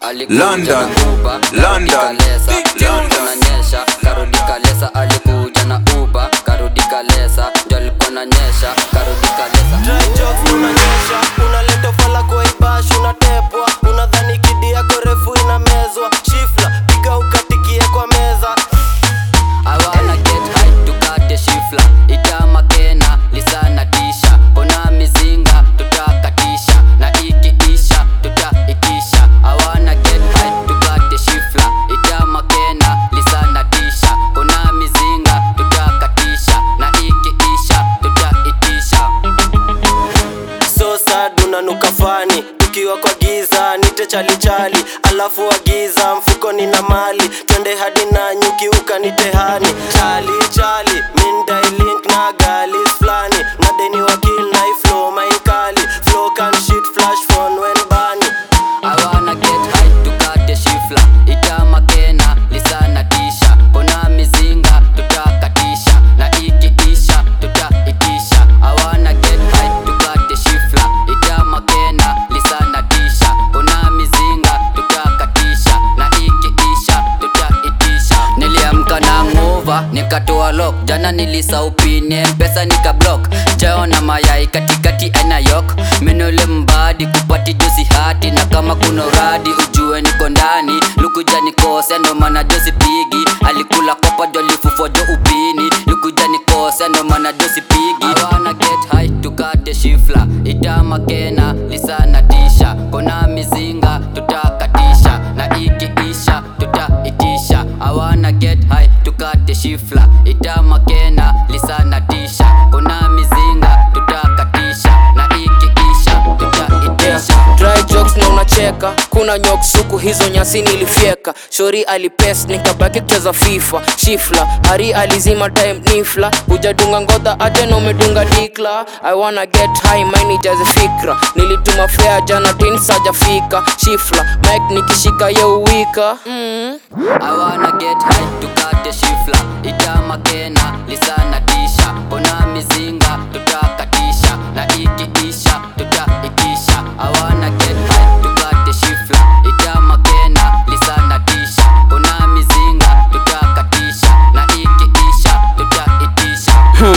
alikuja London, na uba London, kalesa Big alikuwa na nyesha karudi kalesa alikuja na uba karudi kalesa ndio alikuwa na nyesha karudi kalesa Dry jokes unanyesha unaleta fala kwa ibash unatepwa unadhani kidi yako refu inamezwa shifla piga ukatikie kwa meza I wanna get high tukate shifla itama kena lisana tisha ona mizinga tutakatisha na ikiisha tutaitisha I wanna get high tukate shifla itama kena lisana tisha ona mizinga tutakatisha na ikiisha tutaitisha so sad unanuka fani tukiwa kwa giza nite chalichali alafu agiza mfuko nina mali twende hadi na nyuki ukanitehani chali chali mindailink na galis flani na deni wakil na iflo mainkali flow can shit flash phone when bani I wanna get high tukate shifla itama kena lisana tisha ona mizinga tutakatisha na ikiisha tutaitisha I wanna get high tukate shifla itama kena lisana tisha ona mizinga tutakatisha na ikiisha tutaitisha niliamka na nguva nikatoa lock jana nilisaupine mpesa nikablock chao na mayai katikati aina yok menole mbadi kupati josi hati na kama kuna uradi ujue niko ndani lukuja nikose ndo maana josi pigi alikula kopa jolifufo jo upini lukuja nikose ndo maana josi pigi I wanna get high tukate shifla itama kena lisana tisha kona mizinga tutakatisha na ikiisha tutaitisha I wanna get high tukate shifla itama kena lisana tisha kona mizinga tutakatisha na ikiisha tutaitisha dry jokes na unacheka kuna nyok suku hizo nyasi nilifyeka shori alipes nikabaki kucheza fifa shifla hari alizima time nifla hujadunga ngodha aje na umedunga dikla i wanna get high mine ijaze fikra nilituma fea jana tin sajafika shifla mike nikishika yeuwika mm. I wanna get high tukate shifla itama kena lisana tisha ona mizinga tutakatisha na ikiisha tutaitisha I wanna get high tukate shifla itama kena lisana tisha ona mizinga tutakatisha na ikiisha tutaitisha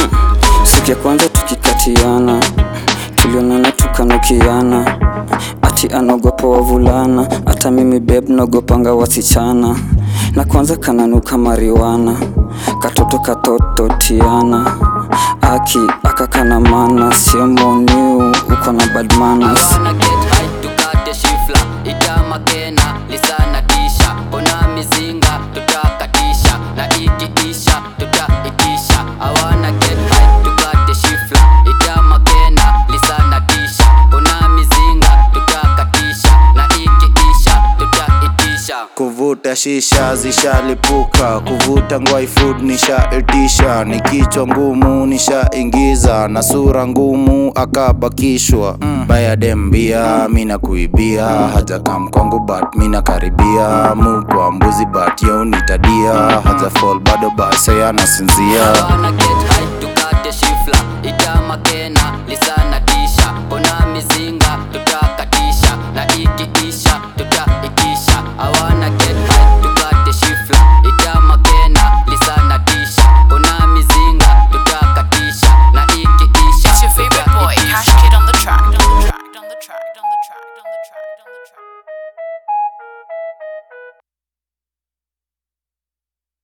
siku ya kwanza tukikatiana tulionana tukanukiana ati anaogopa wavulana hata mimi beb naogopanga wasichana na kwanza kananuka mariwana katoto katoto tiana aki akakana mana sio moniu uko na bad manners. I wanna get high tukate shifla itama kena lisana tisha ona mizinga tutakatisha na ikiisha tutaitisha I wanna get high tukate shifla itama kena lisana tisha ona mizinga tutakatisha na ikiisha tutaitisha kuvuta shisha zishalipuka kuvuta ngwai food nishaitisha ni kichwa ngumu nishaingiza na sura ngumu akabakishwa mm. baya dembia mina kuibia haja kam kwangu but mina karibia mukwa mbuzi but yo nitadia haja fall bado base anasinzia I wanna get high tukate shifla itama kena lisana tisha ona